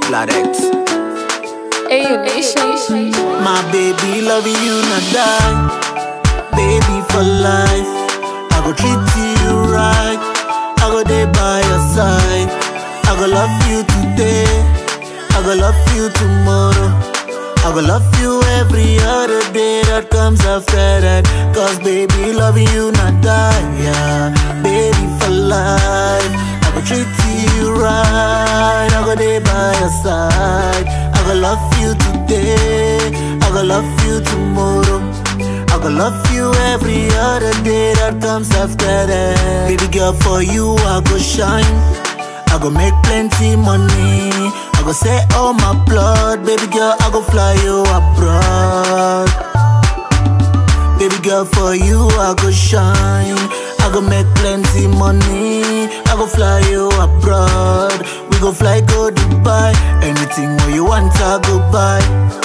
Ladex. Hey, nation. My baby loving you not die. Baby for life. I go treat you right. I go there by your side. I go love you today. I go love you tomorrow. I go love you every other day that comes after that. Cause baby loving you not die. Yeah. Baby for life. I go treat you right. I go there by your side. I go love you today. I go love you tomorrow. I go love you every other day that comes after that. Baby girl, for you I go shine. I go make plenty money. I go say all my blood. Baby girl, I go fly you abroad. Baby girl, for you I go shine. I go make plenty money. I go fly you abroad. We go fly go Dubai. Anything where you want, I go buy.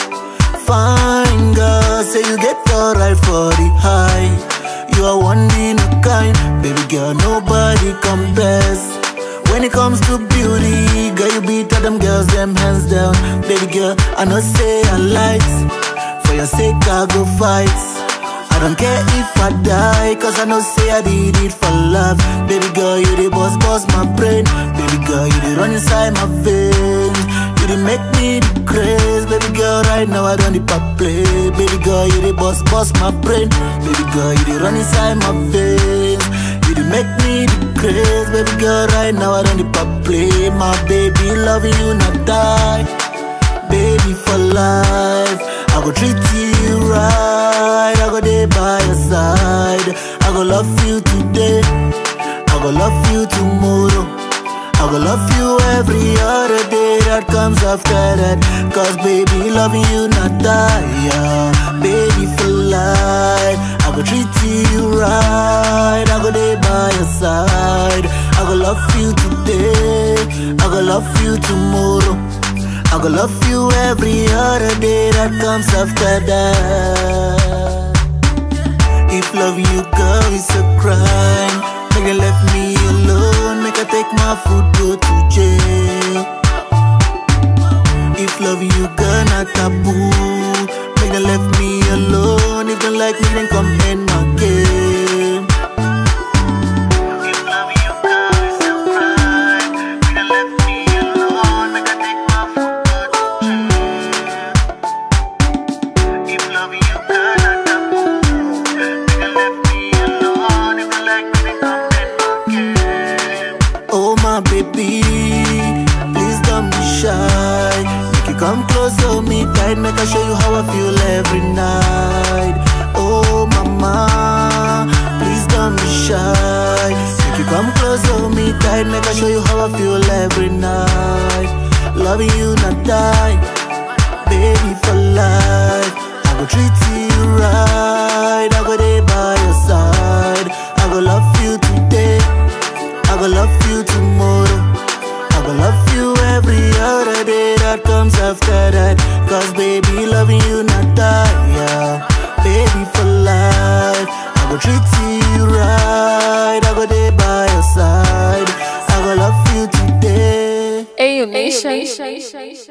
Fine girl, say you get alright for the high. You are one in a kind, baby girl, nobody compares. When it comes to beauty, girl, you beat all them girls, them hands down. Baby girl, I know say I light. For your sake, I go fight. I don't care if I die, cause I know say I did it for love. Baby girl, you the boss, boss my brain. Baby girl, you the run inside my veins. You the make me the craze. Baby girl, right now I don't need pop play. Baby girl, you the boss, boss my brain. Baby girl, you the run inside my veins. You the make me the craze. Baby girl, right now I don't need pop play. My baby, loving you not die baby for life. I go treat you right. I go there by your side. I go love you today. I go love you tomorrow. I go love you every other day that comes after that. Cause baby, loving you not die. Yeah. Baby for life. I go treat you right. I go there by your side. I go love you today. I go love you tomorrow. I go love you every other day that comes after that. If loving you, girl, is a crime, make you left me alone, make I take my food, go to jail. If loving you, girl, not taboo, make you left me alone. If you like me, then come end my game. If loving you, girl, is a crime, make you left me alone, make I take my food, go to jail. If loving you, girl, not taboo, make you left me alone. If you like me, then come end my game. Oh my baby, please don't be shy. Make you come close to me tight, make I show you how I feel every night. Oh mama, please don't be shy. Make you come close to me tight, make I show you how I feel every night. Loving you not die, baby for life. I go treat you right, I go there by your side. I go love you today. I go love you tomorrow. I go love you every other day that comes after that. Cause baby, loving you not die. Yeah. Baby for life. I go treat you right. I go there by your side. I go love you today. Hey, nation.